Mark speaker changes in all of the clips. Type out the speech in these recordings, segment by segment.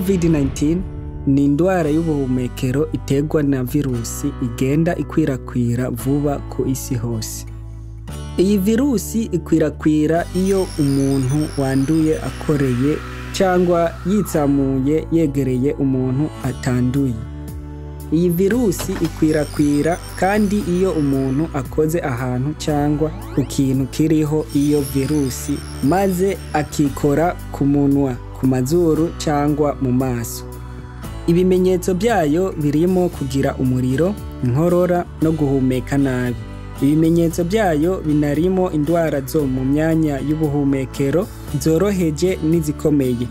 Speaker 1: COVID-19 ni indwara y'ubuhumekero iterwa na virusi igenda ikwirakwira vuba ku isi hose. Iyi virusi ikwirakwira iyo umuntu wanduye akoreye cyangwa yitsamuye yegereye umuntu atanduye. Iyi virusi ikwirakwira kandi iyo umuntu akoze ahantu cyangwa ku kintu kiriho iyo virusi maze akikora ku munwa, ku mazuru cyangwa mu maso. Ibimenyetso byayo birimo kugira umuriro, inkorora no guhumeka nabi. Ibimenyetso byayo binarimo indwara zo mu myanya y'ubuhumekero zoroheje n'izikomeye.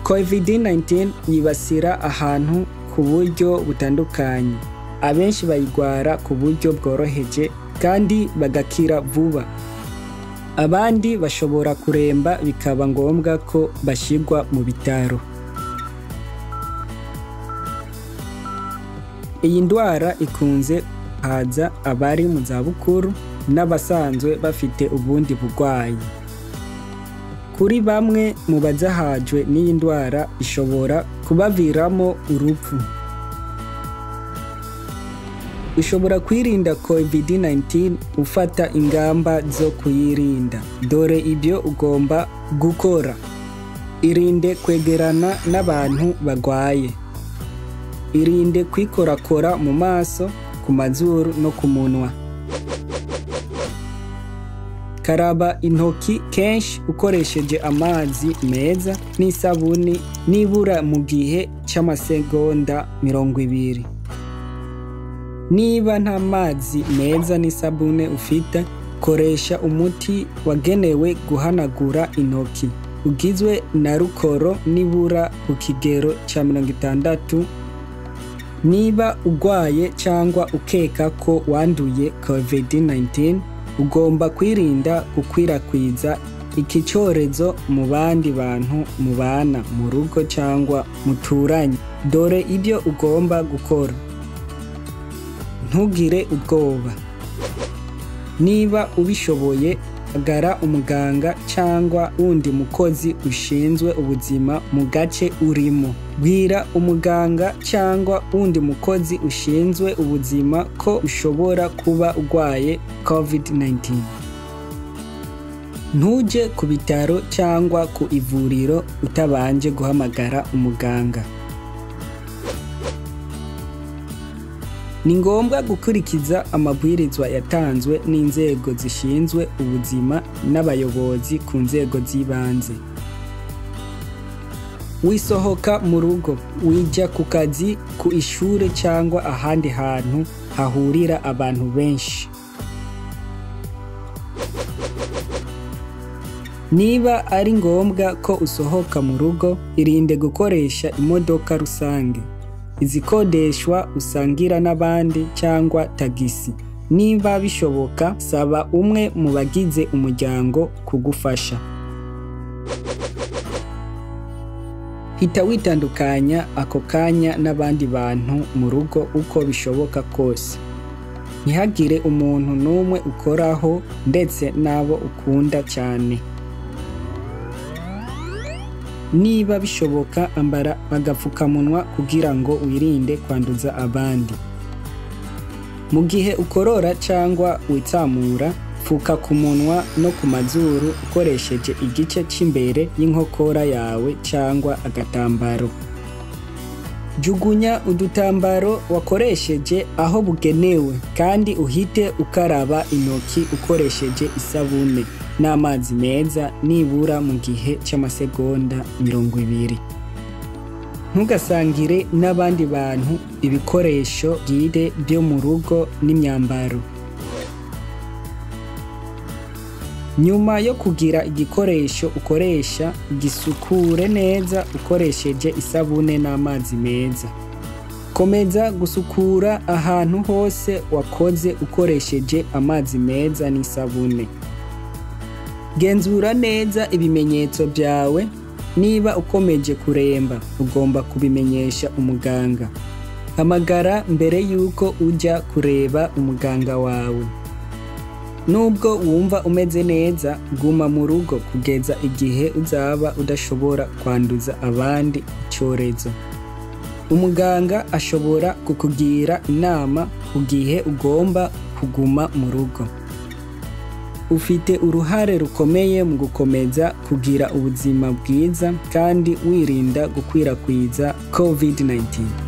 Speaker 1: COVID-19 yibasira ahantu ku buryo butandukanye abenshi bayirwara ku buryo bworoheje kandi bagakira vuba abandi bashobora kuremba bikaba ngombwa ko bashyirwa mu bitaro iyi ndwara ikunze haza abari mu zabukuru n'abasanzwe bafite ubundi burwayi kuri bamwe mu bazahajwe n'iyi ndwara ishobora kubaviramo urupfu ushobora kwirinda covid-19 ufata ingamba zo kuyirinda dore ibyo ugomba gukora irinde kwegerana n'abantu barwaye irinde kwikorakora mu maso ku mazuru no ku munwa karaba intoki kenshi ukoresheje amazi meza n'isabuni nibura mu gihe cy'amasegonda mirongo ibiri niba nta mazi meza n'isabune ufite koresha umuti wagenewe guhanagura intoki ugizwe na rukoro nibura ku kigero cya mirongo itandatu niba urwaye cyangwa ukeka ko wanduye covid-19 ugomba kwirinda gukwirakwiza iki cyorezo mu bandi bantu mubana mu rugo cyangwa muturanye dore ibyo ugomba gukora ntugire ubwoba niba ubishoboye agara umuganga cyangwa wundi mukozi ushinzwe ubuzima mu gace urimo bwira umuganga cyangwa wundi mukozi ushinzwe ubuzima ko ushobora kuba urwaye covid-19 ntujye ku bitaro cyangwa ku ivuriro utabanje guhamagara umuganga ni ngombwa gukurikiza amabwirizwa yatanzwe n'inzego zishinzwe ubuzima n'abayobozi ku nzego z'ibanze wisohoka mu rugo wijya ku kazi ku ishuri cyangwa ahandi hantu hahurira abantu benshi niba ari ngombwa ko usohoka mu rugo irinde gukoresha imodoka rusange izikodeshwa usangira n'abandi cyangwa tagisi niba bishoboka saba umwe mu bagize umuryango kugufasha hita witandukanya ako kanya n'abandi bantu mu rugo uko bishoboka kose ntihagire umuntu n'umwe ukoraho ndetse n'abo ukunda cyane niba bishoboka ambara agapfukamunwa kugira ngo wirinde kwanduza abandi mu gihe ukorora cyangwa witsamura pfuka ku munwa no ku mazuru ukoresheje igice cy'imbere y'inkokora yawe cyangwa agatambaro jugunya udutambaro wakoresheje aho bugenewe kandi uhite ukaraba intoki ukoresheje isabune n'amazi meza nibura mu gihe cy'amasegonda mirongo ibiri ntugasangire n'abandi bantu ibikoresho bwite byo mu rugo n'imyambaro nyuma yo kugira igikoresho ukoresha gisukure neza ukoresheje isabune n'amazi meza komeza gusukura ahantu hose wakoze ukoresheje amazi meza n'isabune genzura neza ibimenyetso byawe niba ukomeje kuremba ugomba kubimenyesha umuganga hamagara mbere y'uko ujya kureba umuganga wawe nubwo wumva umeze neza guma mu rugo kugeza igihe uzaba udashobora kwanduza abandi icyorezo umuganga ashobora kukugira inama ku gihe ugomba kuguma mu rugo ufite uruhare rukomeye mu gukomeza kugira ubuzima bwiza kandi wirinda gukwirakwiza covid-19